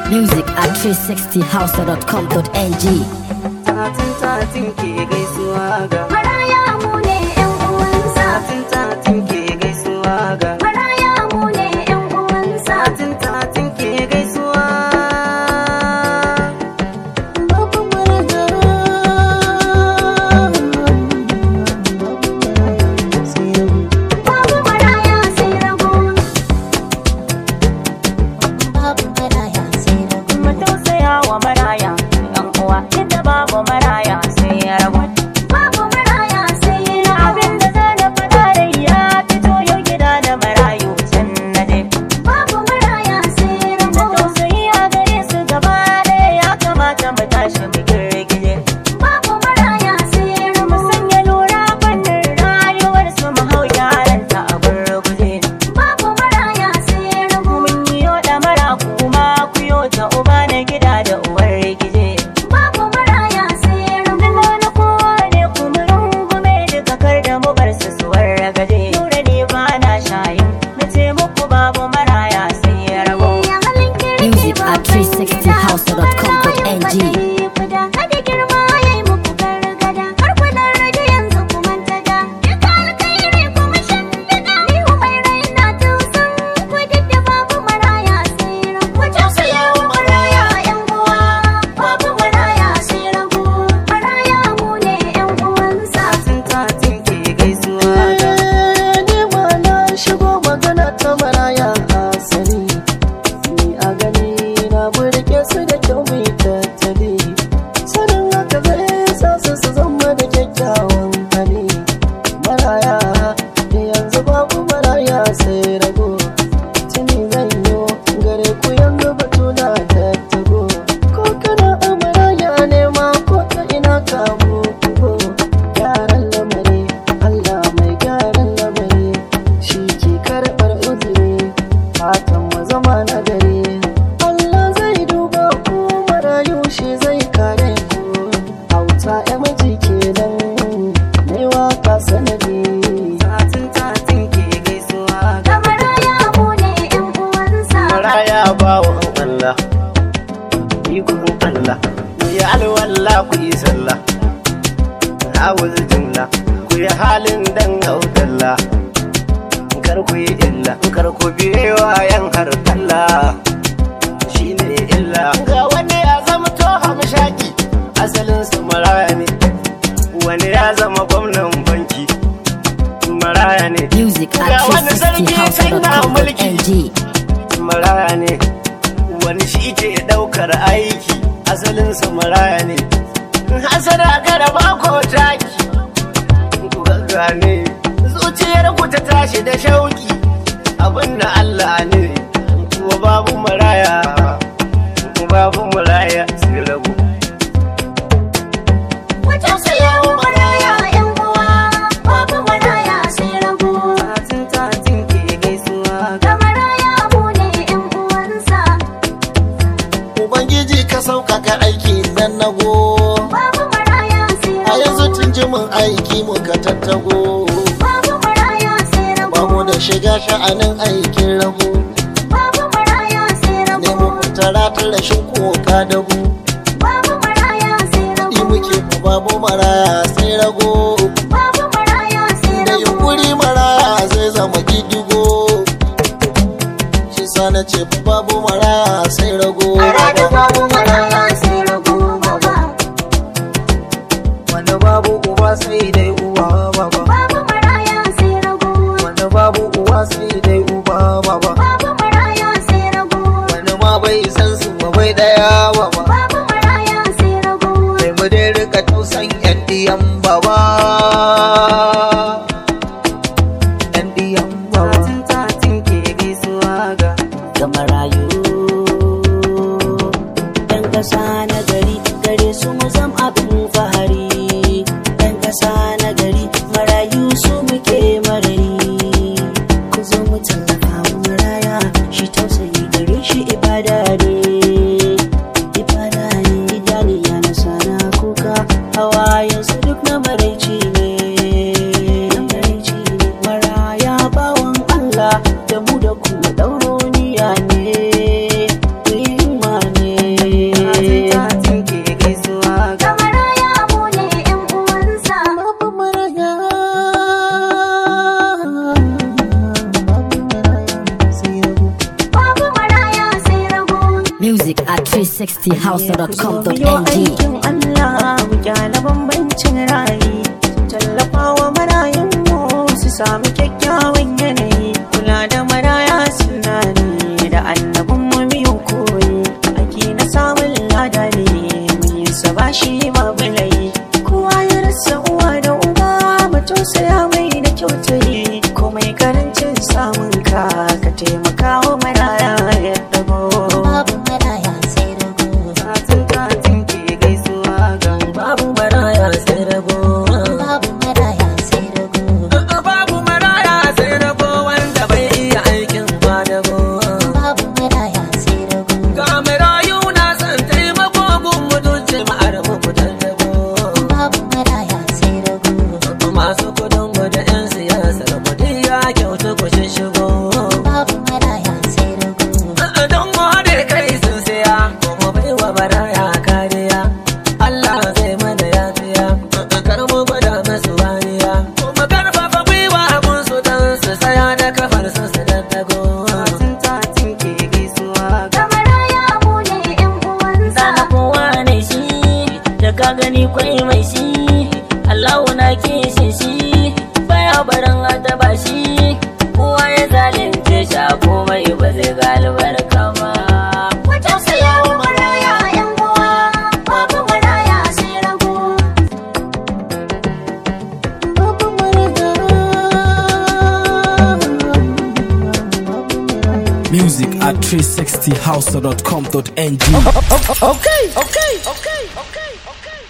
Music at 360house.com.ng. Tatin tatin ke gaisuwa ga Maraya mu ne ‘yan uwansa. Tatin tatin ke gaisuwa ga Maraya mu ne ‘yan uwansa. Tatin tatin ke gaisuwa Babu maraya. Babu maraya sai rago. Babu maraya sai rago. mu tausaya wa maraya yan uwa inda babu maraya sai ya rabu Babu maraya sai rago. abin da za na faɗa da ya fito yau gida da marayu can na je Babu maraya sai da rago. tausayi a gare su gaba ɗaya ya kamata mu tashi mu girgije Babu maraya sai mu rago. sanya lura fannin rayuwar su mu hau yaranta a gurguje Babu maraya sai rago. mun yi yo da mara kuma ku yo ta uba na gida da uwar gije Babu maraya sai rago. Duk na kowa ne kuma rungume duka kar da mu bar su suwar ragaje. Nura ne ba na shayin na ce muku babu maraya sai ya rabo. Ya halin kirki Music at babban gida. 360house.com.ng. Kuda kada girma ya yi muku gargada. Har ku dan rage yanzu ku manta da. Duka alkhairi kuma shimfiɗa. Ni umai raina tausan ku duk da babu maraya sai rago. Ku tausaya wa maraya ƴan uwa. Babu maraya sai rago. Maraya mu ne ƴan uwansa. Tatin tatin ke gaisuwa ga ni ma na shigo magana ta maraya asali ni a gani na burge su da kyau mai tattali sanin haka zai sa su su zama da kyakkyawan hali maraya da yanzu babu maraya sai rago tuni zan yi gare ku yanzu batu na tattago ko kana a maraya ne ma ko ta ina kamu ko gyaran lamari Allah mai gyaran lamari shi ke karɓar uzuri fatan mu zama na gari Allah zai duba ku marayu shi zai kare ku auta ya miji kenan mai waka sanadi Tatin tatin ke gaisuwa ga Da maraya mu ne ƴan uwansa. maraya bawan Allah ikon Allah ku yi alwala ku yi sallah awuz jumla ku yi halin dan audalla kar ku yi illa kar ku biyewa yan har Allah shine illa ga wani ya zama to hamshaki asalin su maraya ne wani ya zama gwamnan banki maraya ne Music at Ga wani sarki sai na mulki. 360house.com.ng. maraya ne wani shi ke daukar aiki asalin su maraya ne hasada kada ba ko taki ku gane zuciyar ku ta tashi da shauki abin da Allah ne kuwa babu maraya babu maraya sai rabu Ku tausaya wa maraya ƴan uwa. Babu maraya sai rago. Tatin tatin ke gaisuwa ga Da maraya mu ne ƴan uwansa. ubangiji ka sauƙaƙa aiki nan nago Babu maraya sai a yanzu rago. tun jimin aiki muka tattago Babu maraya sai rago. ba mu da shiga sha'anin aikin rabu Babu maraya sai rago. nemo tara ta rashin koka da bu Babu maraya sai yi rago. muke fa babu maraya sai rago Babu maraya sai da rago. yunkuri maraya zai zama gidigo shi sa na ce fa babu maraya sai rago A rada babu maraya sai rago baba. wanda babu uba sai dai uwa baba Babu maraya sai rago. wanda babu uwa sai dai uba baba Babu maraya sai rago. wani ma bai san su ba bai daya baba Babu maraya sai rago. sai mu dai rika tausan yan diyan baba yan diyan baba Tatin tatin ke gaisuwa ga Ga marayu ɗan ƙasa na gari gare su mu zam abin fahari ɗan ƙasa na gari marayu su muke marari ku zo mu tallafa wa maraya shi tausayi gare shi ibada ne ibada ne idaniya na sana kuka hawayensu duk na maraici ne na maraici ne maraya bawan Allah da mu da ku ɗauroniya ne ku yi himma ne 360house.com.ng aikin Allah mu gyara bambancin rayi tallafawa marayun mu su samu kyakkyawan yanayi kula da maraya suna ne da annabin mu biyu koyi ake na samun lada ne mu yi sa ba shi ma bulayi kowa ya rasa uwa da uba mu tausaya mai da kyautayi komai karancin samun ka ka taimaka wa maraya ya dago babu maraya sai rago Tatin tatin ke gaisuwa ga babu maraya sai rago babu maraya sai rago babu maraya sai rago wanda bai iya aikin kwadago babu maraya sai rago ga marayu na san taimako gun mutum jama'ar mu fitar dago babu maraya sai rago masu kudin mu da yan siyasar mu duk ya kyautu ku shigo babu maraya sai rago don ware kai sun siya kuma bai wa baraya kariya Allah zai mana yafiya kar mu gwada masu wariya kuma karfafa gwiwa mun su dan su tsaya da kafar su su daddago Tatin tatin ke gaisuwa ga ga maraya mu ne yan uwansa sana kowa ne shi da ka gani kwai mai shi Allahu na kishin shi baya barin adaba shi kowa ya zalunce shi a komai ba zai ga albarka ba ku tausaya wa maraya yan uwa babu maraya sai rago babu maraya Music at 360house.com.ng Okay, okay, okay, okay, okay.